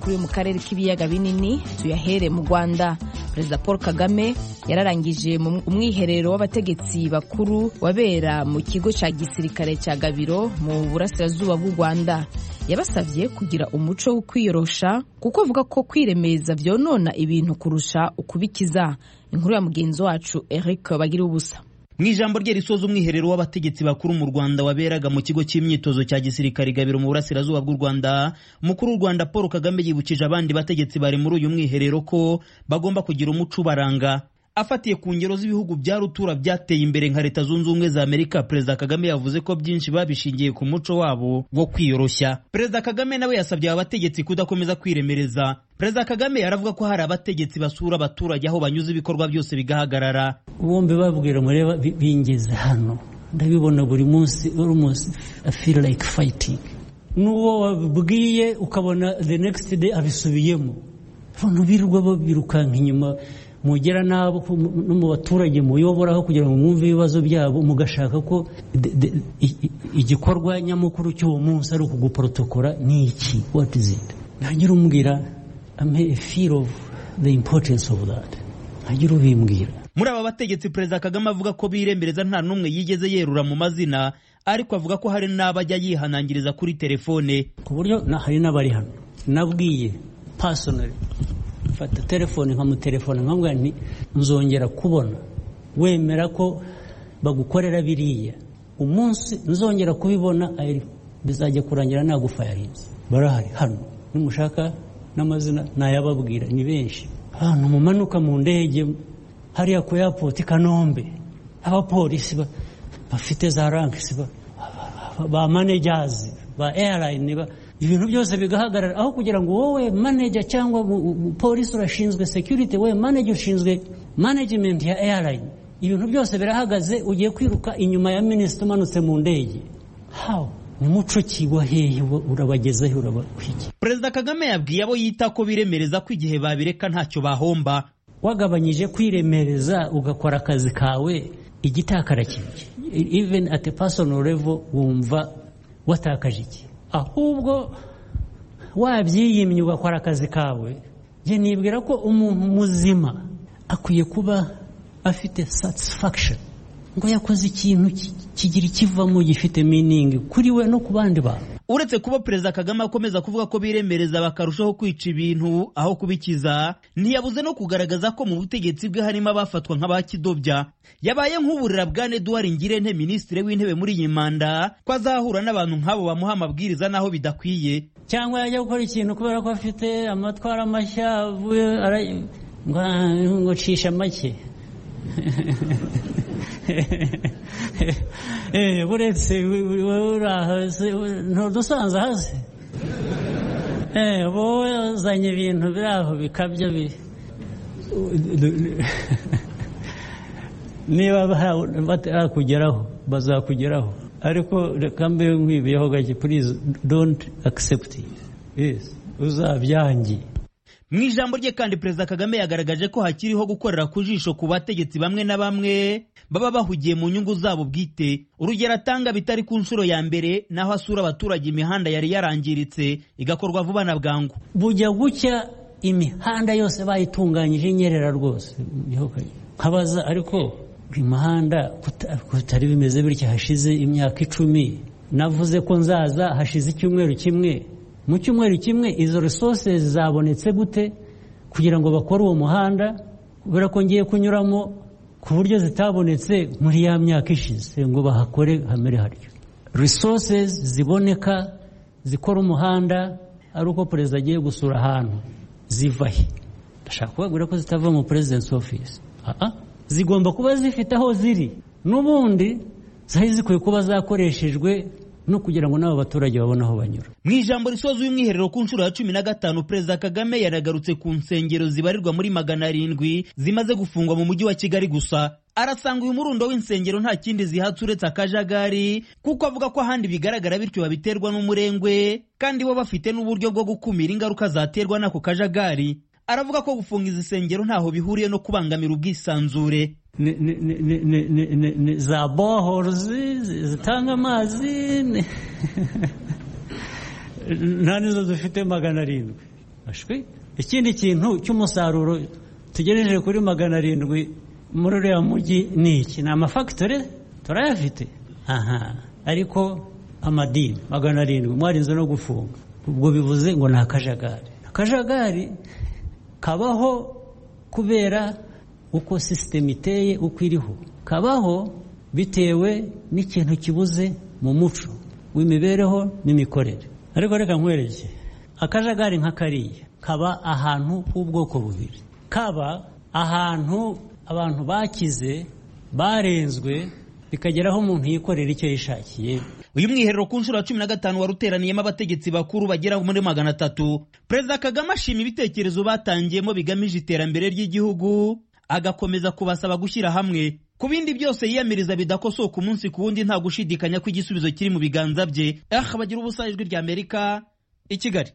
kuri mu karere k'ibiyaga binini tuyahere mu rwanda perezida paul kagame yararangije umwiherero w'abategetsi bakuru wabera mu kigo cya gisirikare cya gabiro mu burasirazuba bw'u rwanda yabasabye kugira umuco wo kwiyorosha kuko avuga ko kwiremeza byonona ibintu kurusha ukubikiza inkuru ya mugenzi wacu eric bagira ubusa mu ijambo rye risoza umwiherero w'abategetsi bakuru mu rwanda waberaga mu kigo cy'imyitozo cya gisirikare gabiro mu burasirazuba bw'u rwanda umukuru w'u rwanda paul kagame yibukije abandi bategetsi bari muri uyu mwiherero ko bagomba kugira umuco ubaranga afatiye ku ngero z'ibihugu bya rutura byateye imbere nka leta zunze ubumwe za amerika perezida kagame yavuze ko byinshi babishingiye ku muco wabo wo kwiyoroshya perezida kagame nawe yasabye aba bategetsi kudakomeza kwiremereza perezida kagame aravuga ko hari abategetsi basura abaturage aho banyuze ibikorwa byose bigahagarara bombi babwira mureba bingeze hano ndabibona buri munsi almost I feel like fighting n'uwo wabwiye ukabona the next day abisubiyemo abantu birirwa babirukanka inyuma mugera nabo no mu baturage muyoboraho kugira ngo mwumve ibibazo byabo mugashaka ko igikorwa nyamukuru cy'uwo munsi ari ukuguporotokola ni iki what is it ntagira umbwira a feel of the importance of that ntagira ubimbwira muri aba bategetsi perezida kagame avuga ko biremereza nta n'umwe yigeze yerura mu mazina ariko avuga ko hari n'abajya yihanangiriza kuri telefone ku buryo hari n'abari hano nabwiye personally mfata telefone nkamutelefone nkamubwira nti nzongera kubona wemera ko bagukorera biriya umunsi nzongera kubibona bizajya kurangira nagufayarinze barahari hano nimushaka n'amazina nayababwira ni benshi ahantu mumanuka mu ndege hariya ku yapoti kanombe abapolisi bafite za rankisi ba manejazi ba eyarayini ibintu byose bigahagarara aho kugira ngo wowe manager cyangwa polisi urashinzwe security wowe manager ushinzwe management ya airline ibintu byose birahagaze ugiye kwiruka inyuma ya minisita umanutse mu ndege haw umuco ki hehe urabagezeho urabakwiye perezida kagame yabwiye abo yita ko biremereza ko igihe babireka ntacyo bahomba wagabanyije kwiremereza ugakora akazi kawe igitakara kibye even at a personal level wumva watakaje iki ahubwo wabyiyimye ugakora akazi kawe njye nibwira ko umuntu muzima akwiye kuba afite satisfaction ngo yakoze ikintu kigira ikivamo gifite meaning kuri we no ku bandi bantu uretse kuba perezida kagame akomeza kuvuga ko biremereza bakarushaho kwica ibintu aho kubikiza ntiyabuze no kugaragaza ko mu butegetsi bwe harimo abafatwa nk'abakidobya yabaye nk'uburira bwa Edouard Ngirente minisitiri w'intebe muri iyi manda ko azahura n'abantu nk'abo bamuha amabwiriza n'aho bidakwiye cyangwa yajya gukora ikintu kubera ko afite amatwara mashya ngo cisha make buretse urahaze ntudusanze hasi wowe uzanye ibintu biri aho bikabya niba bakugeraho bazakugeraho ariko reka mbe nkwibiyeho gake purize donti akisepti uzabyangiye mu ijambo rye kandi perezida kagame yagaragaje ko hakiriho gukorera ku jisho ku bategetsi bamwe na bamwe baba bahugiye mu nyungu zabo bwite urugero atanga bitari ku nshuro ya mbere naho asura abaturage imihanda yari yarangiritse igakorwa vuba na bwangu bujya gucya imihanda yose bayitunganyije inyerera rwose nkabaza ariko imihanda kutari bimeze bityo hashize imyaka icumi navuze ko nzaza hashize icyumweru kimwe mu cyumweru kimwe izo resources zabonetse gute kugira ngo bakore uwo muhanda kubera ko ngiye kunyuramo ku buryo zitabonetse muri ya myaka ishize ngo bahakore hamere haryo resources ziboneka zikora umuhanda ari uko perezida agiye gusura ahantu ziva he ndashaka kubabwira ko zitava mu perezidensi ofisi zigomba kuba zifite aho ziri n'ubundi zari zikwiye kuba zakoreshejwe no kugira ngo n'abo baturage babone aho banyura mu ijambo risoza umwiherero ku nshuro ya cumi na gatanu perezida kagame yaragarutse ku nsengero zibarirwa muri magana arindwi zimaze gufungwa mu mujyi wa kigali gusa arasanga uyu murundo w'insengero nta kindi zihatse uretse akajagari kuko avuga ko ahandi bigaragara bityo babiterwa n'umurengwe kandi bo bafite n'uburyo bwo gukumira ingaruka zaterwa n'ako kajagari aravuga ko gufunga izi nsengero ntaho bihuriye no kubangamira ubwisanzure ni za bohorozi zitanga amazi nta nizo dufite magana arindwi ashwi ikindi kintu cy'umusaruro tugereje kuri magana arindwi muri uriya mujyi ni iki ni amafagitore turayafite aha ariko amadini magana arindwi mwarinze no gufunga ubwo bivuze ngo ni akajagari akajagari kabaho kubera uko sisiteme iteye uko iriho kabaho bitewe n'ikintu kibuze mu muco w'imibereho n'imikorere ariko reka nkwereke akajagari nka kariya kaba ahantu h'ubwoko bubiri kaba ahantu abantu bakize barenzwe bikageraho umuntu yikorera icyo yishakiye uyu mwiherero ku nshuro ya cumi na gatanu wari uteraniyemo abategetsi bakuru bagera muri magana atatu perezida kagame ashima ibitekerezo batangiyemo bigamije iterambere ry'igihugu agakomeza kubasaba gushyira hamwe ku bindi byose yiyamiriza bidakosoka umunsi ku wundi nta gushidikanya ko igisubizo kiri mu biganza bye aha bagira ubusa ijwi ry'amerika i kigali